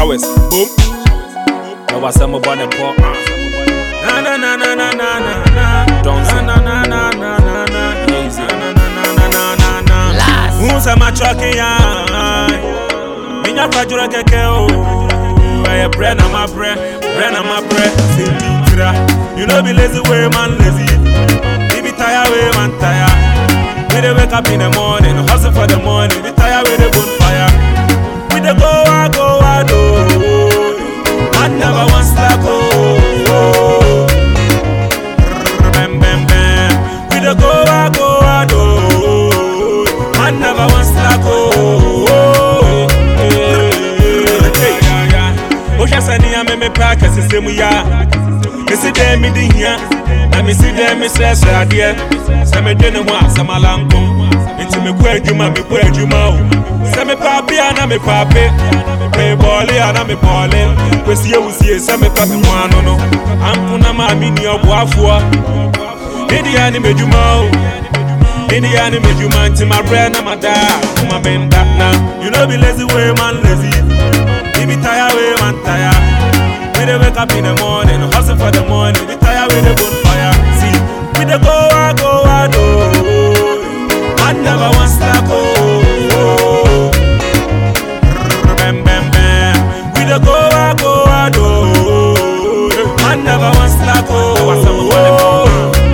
showers. Boom. Now what's some about the pop? Na na na na na na na na. Don't say na na na na na na. Easy. Na na na na na na na na. Who's a match walking ya? Minya kwajura keke o. Eye bread na my bread, bread na my bread. Say tira. You know be lazy way man lazy. If be tired way man tired. We dey wake up in the morning, hustle for the money. We tired with the bonfire. We dey go out, go out, oh. Man never want slack, oh. Bam, bam, bam. We dey go out, go out, oh. Man never want slack, oh. Hey, yeah, yeah. Ohwɛ sɛ nea me mepɛ akɛsesɛ mu yɛ a mesi dɛn mede hia na mesi dɛn mesrɛsrɛ adeɛ sɛ mede ne ho a sɛ malanko nti mekɔ adwuma mekɔ adwuma o sɛ mepɛ abe a na mepɛ abe mebɔɔle a na mebɔɔle kwesie wusie sɛ mepɛ me ho ano no ampo na maa me nni ɔboafoɔ medeɛ ne m'adwuma o medeɛ ne m'adwuma nti mabrɛ na madaa koma menda na you know be lazy way man lazy you be tired way man tired We dey wake up in the morning, hustle for the money. We tired with the bonfire. See, we dey go out, go out, oh. Man never want slack, oh. Bam, bam, bam. We dey go out, go out, oh. Man never want slack, oh.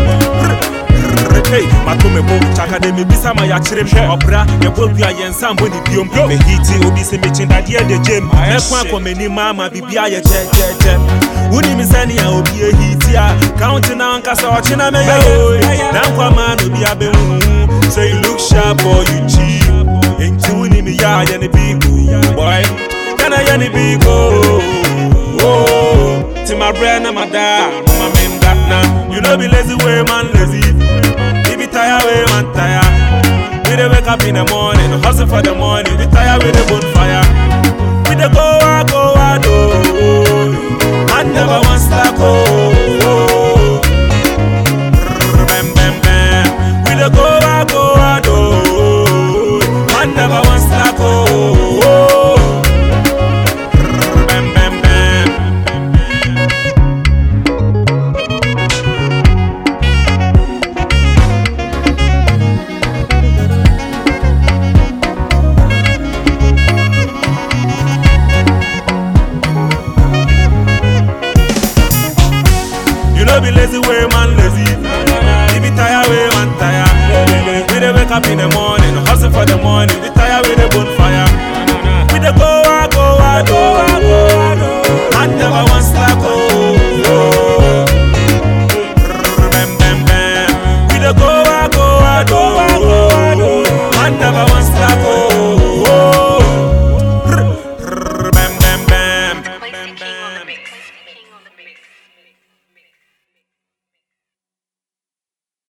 Hey, matome bo chaka de me bisa ma ya kyerɛ m ɔbra yɛbɔ dua yɛnsa mbɔ ne biom mehiti obi sɛ mekyendadeɛ de gyem mɛko akɔ m'anim ama biribia yɛ gyɛgyɛgyɛ wonim sɛnea obi ahiti a kaunte na ankasa ɔkyena mɛyɛ oi na nkwama na obi abɛhuhu sɛ you look sharp or you cheap enti wonim yɛ a yɛ ne bigo boy kana yɛ ne bigo ti mabrɛ na madaa mama menda na you know be lazy way man lazy We be tired, we man tired. We dey wake up in the morning, hustle for the money. We tired with the bonfire. We dey go out, go out, oh. Man never want slack, oh. Bam, bam, bam. We dey go out, go out, oh. Man never want slack, oh. Bam, bam, bam. You know be lazy way man lazy. You be tired way man tired. We dey wake up in the morning, hustle for the money. We